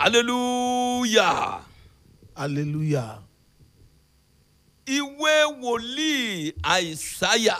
hallelujah Hallelujah. ìwé wòlíì àìsáyà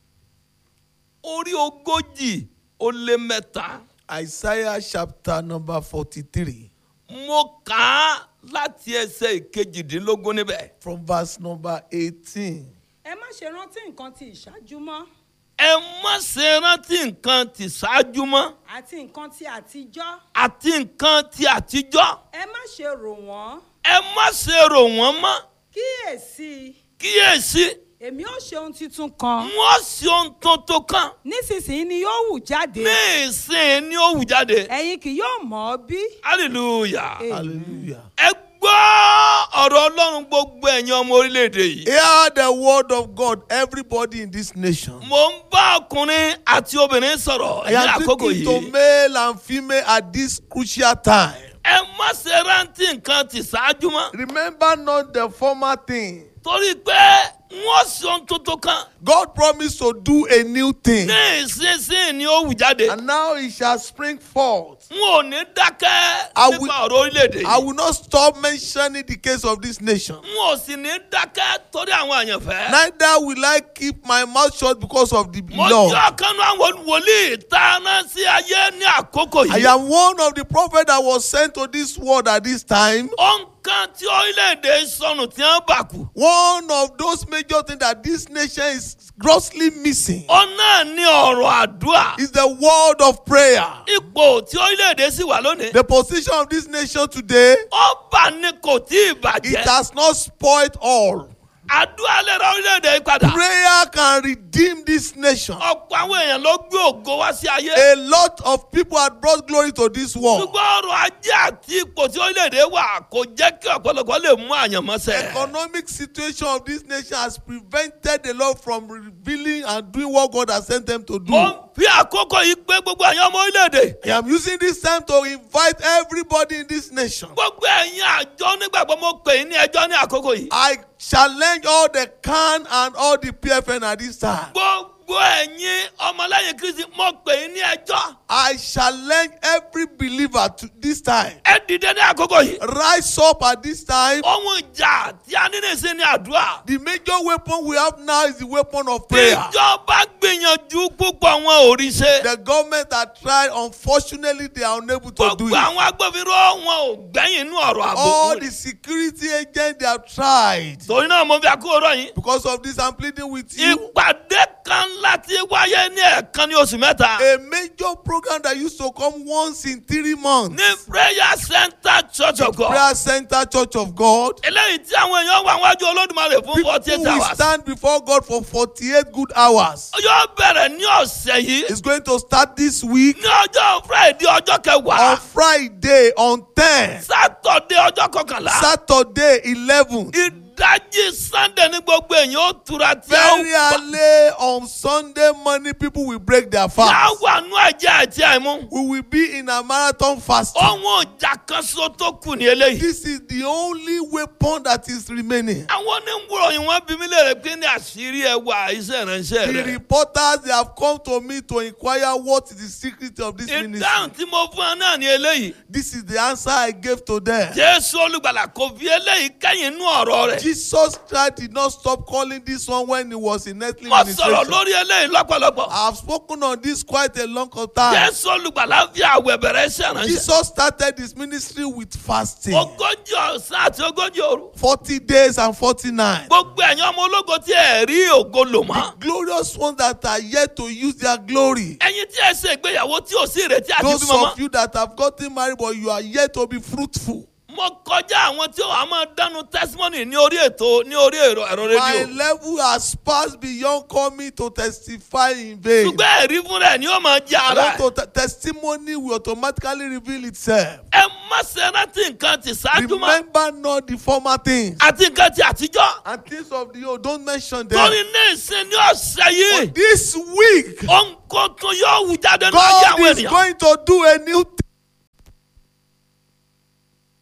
orí ogójì ó lé mẹ́ta Isaiah chapter number forty-three mo kà á láti ẹsẹ̀ ìkejìdínlógún níbẹ̀. from verse number eighteen. ẹ má ṣe rántí nǹkan ti ìṣáájú mọ́ ẹ má ṣe rántí nǹkan tí ṣáájú mọ́ àti nǹkan ti àtijọ́ àti nǹkan tí àtijọ́ ẹ má ṣe rò wọ́n ẹ má ṣe rò wọ́n mọ́ kíyèsí kíyèsí èmi ó ṣe ohun tuntun kan wọ́n ṣe ohun tuntun kan nísinsìnyí ni yóò hù jáde ní ìsìn ní ó hù jáde ẹ̀yin kì yóò mọ̀ ọ́ bí. hallelujah Amen. Hallelujah. ẹ gbọ́ ọ̀rọ̀ ọlọ́run gbogbo ẹ̀yin ọmọ orílẹ̀-èdè yìí. Hear the word of God, everybody in this nation. mo ń bá ọkùnrin àti obìnrin sọ̀rọ̀ I ní am àkókò speaking to yìí. male and female at this crucial time. ẹ má ṣe rántí nǹkan tí ṣáájú mọ́ Remember not the former thing. torí pé wọ́n ṣe ohun tuntun kan God promised to do a new thing, ní ìsinsìnyí ni ó hù jáde. and now it shall spring forth. n ò ní dákẹ́ I nípa will- ọ̀rọ̀ orílẹ̀-èdè I yìí. will not stop mentioning the case of this nation. n ò sì ní dákẹ́ torí àwọn àyànfẹ́. Neither will I keep my mouth shut because of the mo law. jẹ́ ọ̀kan náà àwọn wòlíì tá a rán sí ayé ní àkókò I yìí. am one of the prophets that was sent to this world at this time. ohun kan tí orílẹ̀-èdè sọnù tí wọ́n bà kú. One of those major things that this nation is grossly missing ó náà ní ọ̀rọ̀ àdúrà. is the word of prayer. ipò tí orílẹ̀-èdè sì wà lónìí. The position of this nation today, ọba ni kò tí ì it bàjẹ́. has not spoiled all. àdúrà lè ra orílẹ̀-èdè yìí padà. Prayer can redeem this nation. ọ̀pọ̀ àwọn èèyàn ló gbé ògo wá sí ayé. A lot of people had brought glory to this world. ṣùgbọ́n ọrọ̀ ajé àti ipò tí orílẹ̀-èdè wà kò jẹ́ kí ọ̀pọ̀lọpọ̀ lè mú àyànmọ́sẹ̀. Economic situation of this nation has prevented the Lord from revealing and doing what God has sent them to do. ó ń fi àkókò yìí pé gbogbo àyàn ọmọ orílẹ̀-èdè. I am using this time to invite everybody in this nation. gbogbo ẹ̀yin àjọ onígbàgbọ́ mo pè é ní ẹjọ́ ní àkókò yìí. I challenge all the CAN and all the PFN at this time. gbogbo ẹ̀yin ọmọlẹ́yìn kristi mo pè é ní ẹjọ́. I challenge every believer to this time. ẹ dìde ní àkókò yìí. Rise up at this time. ohun ìjà tí a ní nìsín ní àdúrà. The major weapon we have now is the weapon of prayer. ìjọba gbìyànjú púpọ̀ wọn ò rí ṣe. The government are trying, unfortunately, they are unable to do gbogbo it. àwọn agbófinró wọn ò gbẹ́yìn inú ọ̀rọ̀ All àbò. the security agents they have tried. torí náà mo fi àkókò rọ̀ yín. Because of this, I'm pleading with you. ìpàdé kan láti wáyé ní ẹ̀ẹ̀kan ní oṣù mẹ́ta. A major program that used to come once in three months. ní prayer center church of God. Prayer Center Church of God. eléyìí tí àwọn èèyàn wà wájú olódùmarè fún People forty eight will hours. stand before God for 48 good hours. yóò bẹ̀rẹ̀ ní ọ̀sẹ̀ yìí. It's going to start this week ní ọjọ́ friday ọjọ́ on kẹwàá. Friday on 10, saturday ọjọ́ kọkànlá. Saturday 11, ìdajì sunday ní gbogbo èèyàn ó tura tí a ó very early on Sunday morning, people will break their yà fast. wà nú ẹ̀jẹ̀ àti àìmú. We will be in a marathon fasting. ohun ìjà kan so tó kù ní eléyìí. This is the only weapon that is remaining. àwọn oníwòròyìn wọn bí mi léèrè pé ní àṣírí ẹwà iṣẹ́ ìránṣẹ́ The rẹ̀. reporters they have come to me to inquire what is the secret of this ìdáhùn ministry. tí mo fún ọ náà ní eléyìí. This is the answer I gave to them. jésù olùgbàlà kò fi eléyìí kẹ́yìn inú ọ̀rọ̀ rẹ̀. Jesus Christ did not stop calling this one when he was in earthly mo sọ̀rọ̀ ministration. lórí eléyìí lọ́pọ̀lọpọ̀. I have spoken on this quite a long time. jésù olùgbàlà fi àwẹ̀ bẹ̀rẹ̀ iṣẹ́ ìránṣẹ́. Jesus started his ministry with fasting. ogójì ọ̀sán àti ogójì òru. 40 days and 49. gbogbo ẹ̀yin ọmọ ológo tí ẹ̀ rí ògo lò mọ́. Glorious ones that are yet to use their glory. ẹ̀yin tí ẹ ṣe ìgbéyàwó tí ò sí ìrètí àti Those bímọ mọ́. of you that have gotten married but you are yet to be fruitful. mo kọjá àwọn tí wàá máa dánu testimony ní orí ètò ní orí ẹ̀rọ ẹ̀rọ My rédíò. level has passed beyond coming to testify in vain. ṣùgbọ́n ẹ̀rí fún rẹ̀ ni ó máa jẹ́ I ara want ẹ̀. to te- testimony will automatically reveal itself. ẹ má ṣe rántí nǹkan ti ṣáájú mọ́ Remember not the former things àti nǹkan ti àtijọ́. and things of the old. Don't mention them. torí ní ìsìn ní ọ̀sẹ̀ yìí This week, ohun kan tún yóò wù jáde ní ayé God àwọn is ènìyàn. going to do a new thing.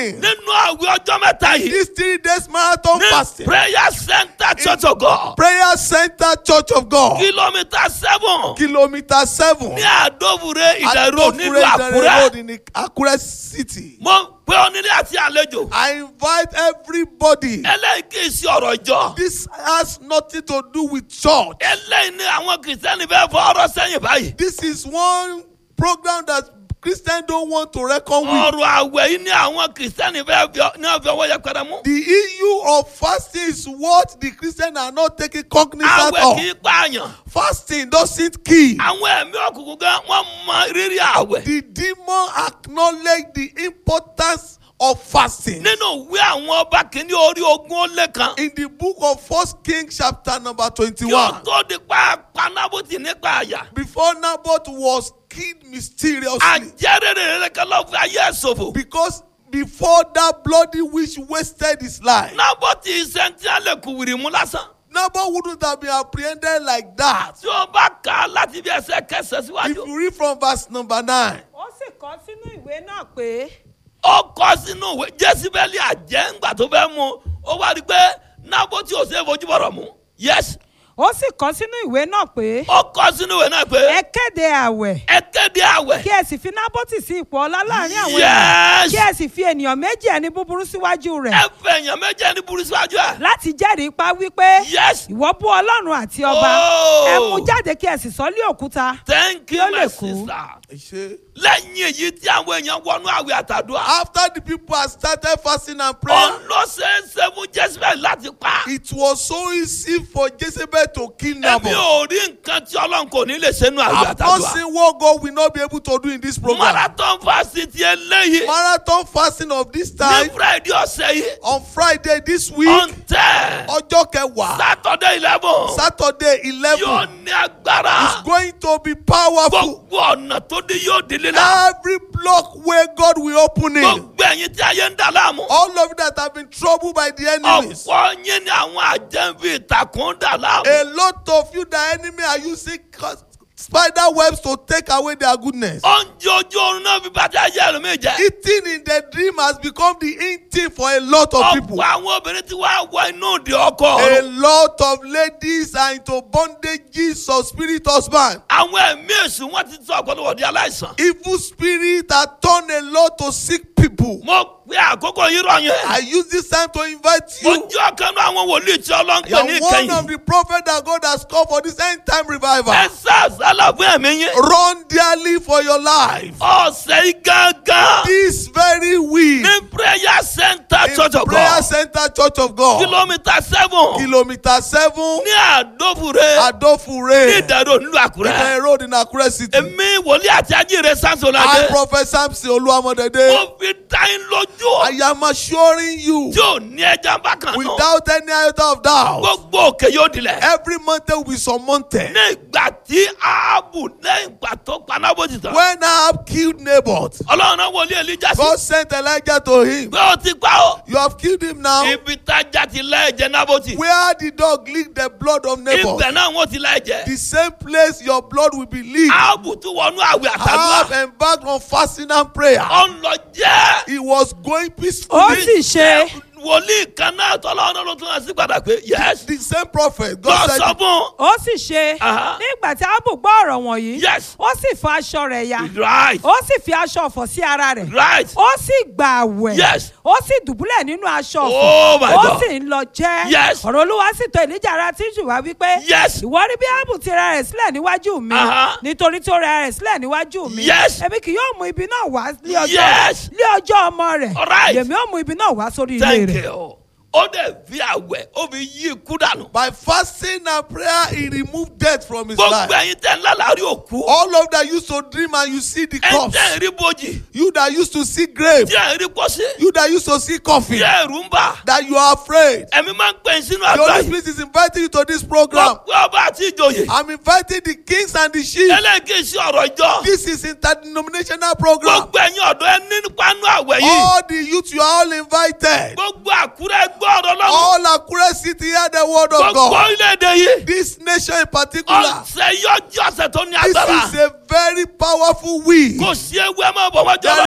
fasting. nínú àwẹ̀ ọjọ́ mẹ́ta yìí This three days marathon ní fasting. prayer center church of god Prayer Center Church of God. kìlómítà seven Kilometer seven. ní àdóbùrẹ́ ìdẹ̀rọ̀ nílùú Adofure Road àkúrẹ́ in the Akure city. mo pé onílé àti àlejò I invite everybody. eléyìí kì í ṣe ọ̀rọ̀ ìjọ This has nothing to do with church. eléyìí ni àwọn kìrìsìtẹ́nì fẹ́ fọ ọ̀rọ̀ sẹ́yìn báyìí This is one program that Christians don't want to reckon with. ọ̀rọ̀ àwẹ̀ yìí ni àwọn kìrìsìtẹ́nì fẹ́ fi ọ- ní ọ̀fẹ́ ọwọ́ yẹpẹrẹ mú The issue of fasting is what the Christians are not taking cognizance àwẹ̀ kì í of. pààyàn Fasting doesn't kill. àwọn ẹ̀mí òkùnkùn gan wọ́n mọ rírì àwẹ̀ The demon acknowledge the importance of fasting. nínú ìwé àwọn ọba kìíní orí ogún ó lé kan In the book of First Kings chapter number kí ó twenty-one, tó di pa panábùtì nípa àyà before Naboth was killed mysteriously, àjẹrèrè rẹ̀ kan lọ́ fi ayé ẹ̀ ṣòfò because before that bloody witch wasted his life, nábọ̀tì sẹ́ńtì alẹ́ kù wìrì mú lásán Naboth wouldn't have been apprehended like that. tí ó bá kà á láti bí ẹsẹ̀ kẹsẹ̀ If síwájú you read from verse number nine, ó sì kọ sínú ìwé náà pé ó kọ sínú ìwé jésìbẹ́lì àjẹ́ ńgbà tó fẹ́ mú ó wá rí i pé nábọ̀tì ò ṣe é fojú bọ̀rọ̀ mú yes ó sì kọ sínú ìwé náà pé ó kọ sínú ìwé náà pé ẹ kéde àwẹ̀ ẹ kéde àwẹ̀ kí ẹ sì fi nábọ́tì sí ipò ọlá láàrin àwọn ènìyàn yes kí ẹ sì fi ènìyàn méjì ẹni búburú síwájú rẹ̀ ẹ fẹ́ èèyàn méjì ẹni burú síwájú ẹ̀ láti jẹ́rìí pa wípé yes ìwọ bú ọlọ́run àti ọba Oh. ẹ mú jáde kí ẹ sì sọ lé òkúta thank Kí you ó my lè kú. sister lẹ́yìn èyí tí àwọn èèyàn wọnú àwẹ̀ àtàdúrà after the people had started fasting and prayer, ó lọ ṣeéṣe fún jésìbẹ́lì láti pa it was so easy for Jezebel to kill èmi Naboth. ò rí nǹkan tí ọlọ́run kò ní lè ṣe nínú àwẹ̀ I've not àtàdúrà seen what God will not be able to do in this program. marathon fásitì eléyìí Marathon fasting of this ní time friday ọ̀sẹ̀ yìí on Friday this week, on ten ọjọ́ kẹwàá, saturday eleven Saturday yóò eleven, ní agbára is going to be powerful. gbogbo ọ̀nà tó dé yóò di lílá Every block where God will open it. gbogbo ẹ̀yin tí ayé ń dà láàmú All of you that have been troubled by the enemies. ọ̀pọ̀ yín ni àwọn àjẹ́bí ìtàkùn ń dà láàmú A lot of you, the enemy are using cus- spider webs to take away their goodness. oúnjẹ ojú oorun náà fi bàtà ayé ẹlòmíì jẹ́ Eating in the dream has become the in thing for a lot of people. ọ̀pọ̀ àwọn obìnrin tí wàá wọ inú òde ọkọ A ọ̀run lot of ladies are into bondages of spirit husband. àwọn ẹ̀mí èṣù wọn ti sọ ọ̀pọ̀lọpọ̀ di aláìsàn Evil spirit have turned a lot to sick people. mo pe àkókò yìí rọ yẹn I use this time to invite mo you. jẹ́ ọ̀kan náà àwọn wòlíì tí ọlọ́run You pè ní are one of ìkẹyìn the prophets that God has called for this end time revival. ẹ sá àsálà fún ẹ̀mí yín Run dearly for your life. ọ̀sẹ̀ yìí gángan This very week ní prayer center church in of Prayer God Center Church of God, kìlómítà seven kilometer seven, ní àdófure ní Adofure, ìdẹ̀rọ̀ nílùú àkúrẹ́ Ibrahim Road in Akure City. èmi wòlíì àti ajíire I, sánsọ̀ládé Prophet Samson Oluwamodede, mo fi dá yín lójú I am assuring you, tí ò ní ẹja bákan náà without any iota of doubt, gbogbo òkè yóò dilẹ̀. every mountain will be surmounted. ní ìgbà tí ààbò lẹ́yìn ìgbà tó panábòjì tán. When Ahab killed Naboth, ọlọ́run náà wọlé elijah sí. God sent Elijah to him. pé o ti pa o. You have killed him now. ibi tájà ti lẹ́ẹ̀jẹ̀ nábòtì. Where the dog licked the blood of Naboth, ibẹ̀ náà wọ́n ti lẹ́ẹ̀jẹ̀. the same place your blood will be leaked. ààbò tún wọnú àwẹ̀ Ahab àtàdúrà. embarked on fasting and prayer. ó ń lọ jẹ́. He was going ó peacefully. sì ṣe wòlíì kan náà tọ́lọ́run náà ló tún hàn sí padà pé yes. The same prophet, lọ God sọ said, fún. ó sì ṣe Aha. nígbà tí ábù gbọ́ ọ̀rọ̀ wọ̀nyí Yes. ó sì fa aṣọ rẹ̀ ya right ó sì fi aṣọ ọ̀fọ̀ sí ara rẹ̀ right ó sì gbà àwẹ̀ Yes. ó sì dùbúlẹ̀ nínú aṣọ Oh my ọ̀fọ̀ ó God. sì ń lọ jẹ́ Yes. ọ̀rọ̀ olúwa sì tọ̀ èlíjà ara tíṣù wá wípé Yes. ìwọ rí bí ábù ti ra rẹ̀ sílẹ̀ níwájú mi Aha. nítorí tí ó ra rẹ̀ sílẹ̀ níwájú mi Yes. èmi kì yóò mú ibi náà wá lé ọjọ́ Yes. lé ọjọ́ ọmọ rẹ̀ All right. èmi ó mú ibi náà wá sórí ilé thank rẹ̀ you. ó dẹ̀ fi àwẹ̀ ó fi yí ikú dànù. by fasting and prayer, he removed death from his gbogbo life. ẹ̀yin tẹ́ ń lálàárí òkú. All of that used to dream and you see the ẹ corpse. tẹ́ ń rí bojì. You that used to see grave. tí ẹ̀ ń rí pọ́sí. You that used to see tí coffin. ẹ̀rù ń bà. That you are afraid. ẹ̀mí máa ń pè é sínú The àdúrà Holy yìí. Spirit is inviting you to this program. gbogbo ọba àti ìjòyè. I'm inviting the kings and the chiefs. eléyìí sí ọ̀rọ̀ ìjọ. This is interdenominational program. gbogbo ẹ̀yin ọ̀dọ́ ẹ ní pánú àwẹ̀ yìí. All the youth, you are all invited. gbogbo àkúrẹ́ gbọ́ ọ̀rọ̀ lọ́wọ́. All Akure City hear the word of gbogbo God. orílẹ̀-èdè yìí. This nation in particular. ọ̀sẹ̀ yọjú ọ̀sẹ̀ tó ní This agbára. is a very powerful week. kò sí ewu ẹ máa bọ̀ wájú There ọlọ́run. is no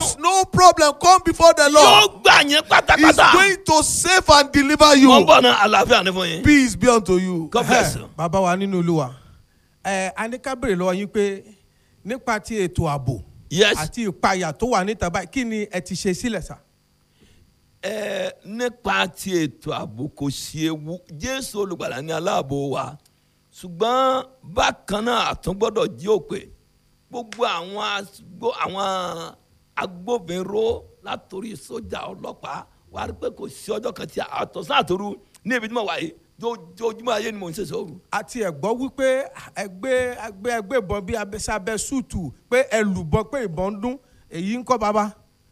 problem come before the yóò Lord, gbà yín He's pátápátá. going to save and deliver wọ́n you. bọ̀ náà àlàáfíà ní fún yín. Peace be unto you. God bless you. bàbá wa nínú olúwa ẹ a ní ká béèrè lọ́wọ́ yín pé nípa ti ètò ààbò yes àti ìpayà tó wà níta báyìí kí ni ẹ ti ṣe sílẹ̀ sà. ẹ nípa ti ètò ààbò kò sí ewu jésù olùgbàlà ní aláàbò wa ṣùgbọ́n bákan náà àtún gbọ́dọ̀ jí òpè gbogbo àwọn agbó àwọn agbófinró látòrí sójà ọlọ́pàá wà á rí pé kò sí ọjọ́ kan tí àtọ̀sán àtòru ní ibi tí mo wà yìí jójúmọ́ ayé ni mò ń ṣe sóòrù. àti ẹ̀gbọ́ wípé ẹgbẹ́ ẹgbẹ́ ẹgbẹ́ ìbọn bíi abẹ́sábẹ́ sùtù pé ẹlùbọn pé ìbọn ń dún èyí ń kọ́ bàbá.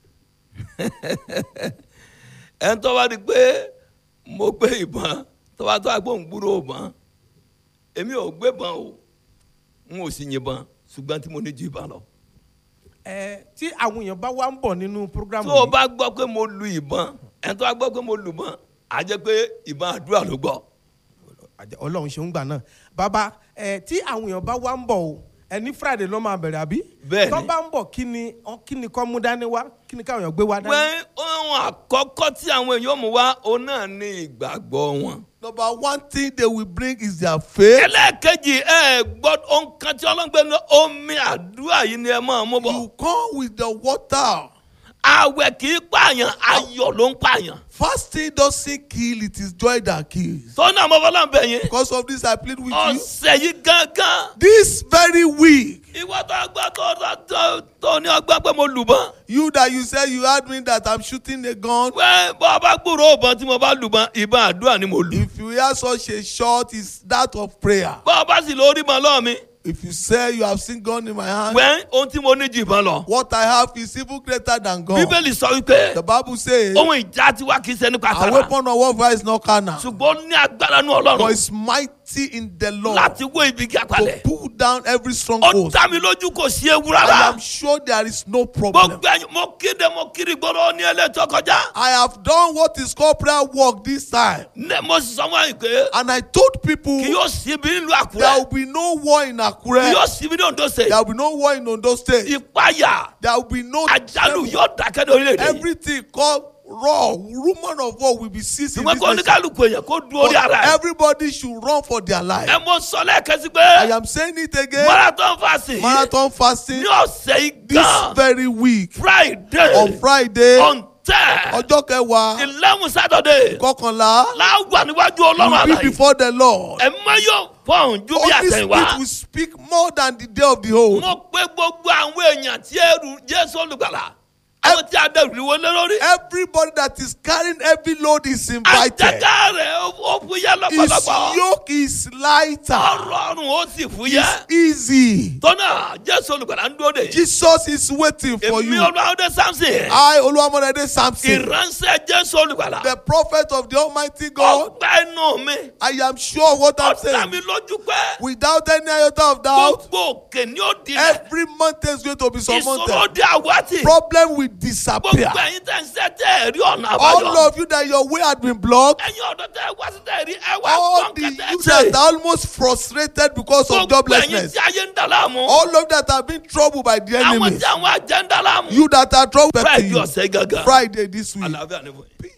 ẹni tó bá di pé mo gbé ìbọn tó bá tó àgbóhùn gbúrò ìbọn èmi ò gbé ìbọn o n ò sì yìnbọn ṣùgbọ́n tí mo ní ju ìbọn lọ. ẹ tí àwọn èèyàn bá wá ń bọ̀ nínú programu tó o bá gbọ́ pé mo lu ìbọn ẹni tó bá gbọ́ pé mo lu ìbọn á jẹ́ pé ìbọn àdúrà ló gbọ́. Àjẹ́- ọlọ́run ṣe ń gbà náà bàbá ẹ tí àwọn èèyàn bá wá ń bọ̀ o ẹ ní friday ló máa bẹ̀rẹ̀ àbí. Bẹ́ẹ̀ni. tó bá ń bọ̀ kí ni ọ- kí ni kọ́ mú dání wá kí ni káwọn èèyàn gbé wá dání. pé ohun àkọ́kọ́ tí àwọn èèyàn mú wá òun náà ní ìgbàgbọ́ wọn. Number one thing they will bring is their faith. ẹlẹ́ẹ̀kejì ẹ gbọ́ ohun kan tí ọlọ́gbẹ́ ní omi àdúrà yìí ni ẹ máa mú bọ̀. You come with the water. àwẹ̀ kì í pààyàn ayọ̀ ló ń pààyàn. Fasting doesn't kill, it is joy that kills. sọ́nà àmọ́fọ́lá ń bẹ̀ yín. Because of this, I plead with you. ọ̀sẹ̀ yìí gángan. This very week, ìwọ tó gbọ́ tó tó tó tó ní ọgbọ́n pé mo lùbọ́n. you that you said you had me that I'm shooting a gun. wẹ́n bọ́ ọba gbúrò ọ̀bọ̀n tí mo bá lùbọ́n ìbọn àdúrà ni mo lù. If you hear such a shot, it's that of prayer. bọ́ ọba sì lórí mọ́ lọ́ọ̀ mi. If you say you have seen gun in my hand, wẹ́n ohun tí mo ní ju ìbọn lọ. what I have is even greater than gun. bíbélì sọ wípé The Bible says, ohun ìjà tiwa kì í ṣe nípa a tara. weapon of warfare is not carnal, ṣùgbọ́n ó ní agbára ní but ọlọ́run it's mighty in the Lord láti wó ibi gíga to palẹ̀. pull down every ó stronghold. dá mi lójú kò sí ewu I rárá. am sure there is no problem. gbogbo ẹyin mo kéde mo kiri gbọ́dọ̀ ní ẹlẹ́tọ́ kọjá. I have done what is called prayer work this time. ne mo sì sọ wọn pé And I told people kì yóò sí ibi nílùú there will àkúrẹ́ be no war in kì Akure. yóò sí ibi ní ondo ṣe There will be no war in Ondo State. ìpayà There will be no àjálù yóò dákẹ́ ní orílẹ̀-èdè yìí. everything called raw rumor of war will be ceased in ṣùgbọ́n this kó nation. oníkálukú èèyàn kó du orí But ara ẹ̀. everybody should run for their life. ẹ mo sọ lẹ́ẹ̀kan sí I pé am saying it again. marathon fasting Marathon fasting ní ọ̀sẹ̀ yìí this gan very week friday on Friday on ten ọjọ́ kẹwàá eleven saturday kọkànlá láwà níwájú ọlọ́run will be àlàyé before the Lord. ẹ mọ yóò fọ̀hún ju bí Holy àtẹ̀wá. Spirit will speak more than the day of the old. mo pé gbogbo àwọn èèyàn tí ẹrù jésù olùgbàlà àwọn tí a dẹrù ìwé lé lórí. Everybody that is carrying heavy load is invited. àjàgà rẹ̀ ó- ó fúyẹ́ His lọ́pọ̀lọpọ̀. yoke is lighter. ọ̀rọ̀ ọ̀run ó sì fúyẹ́. Easy. tọ́nà jésù olùgbàlà ń dúró de. Jesus is waiting for èmi you. olùwàwọ̀dé samson. I, Oluwamodede Samson, ìránṣẹ́ jésù olùgbàlà. the prophet of the Almighty God, ọgbà inú mi. I am sure of what I'm ọ̀dà saying. mi lójú pé. Without any iota of doubt, gbogbo òkè ni ó dilẹ̀. every mountain is going to be ìṣòro surmounted. di àwátì. Problem will gbogbo disappear. ẹ̀yin tẹ̀ ń ṣe tẹ̀ rí ọ̀nà All àbáyọ. of you that your way had been blocked, ẹ̀yin ọ̀dọ́ tẹ̀ wá sí tẹ̀ rí ẹ wá all the gbọ́n kẹtẹ́ you ṣe. that are almost frustrated because of gbogbo ẹ̀yin joblessness, tí ayé ń dà láàmú. all of that have been troubled by the àwọn enemies, tí àwọn àjẹ́ ń dà láàmú. you that are troubled by friday you, ọ̀sẹ̀ gángan. Friday this week. àlàáfíà ni fún yín.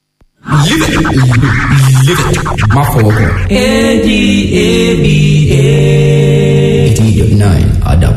Live it. Live it. Má fọwọ́ kàn. A D A B A. eighty eighty nine Adam.